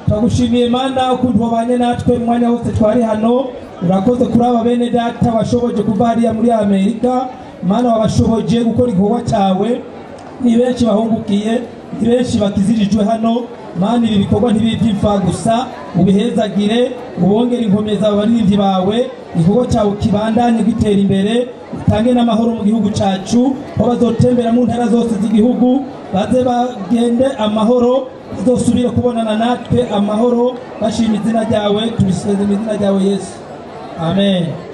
turagushimiye mana ukuntu wabanye natwe mu mwanya wose twari hano urakoze kuri aba bene data washoboje kuva hariya muri amerika mana wabashoboje gukora igikorwa cyawe ni benshi bahungukiye ni benshi bakizirijwe hano mana ibi bikorwa ntibibe iby'imfa gusa ubihezagire ubongere inkomeza abaririmbyi bawe igikorwa cyawe kibandanye gitera imbere utange n'amahoro mu gihugu cyacu aho bazotembera mu ntara zose z'igihugu baze bagende amahoro bazosubire kubonana natwe amahoro bashima izina ryawe tubiseze mu izina ryawe yesu amen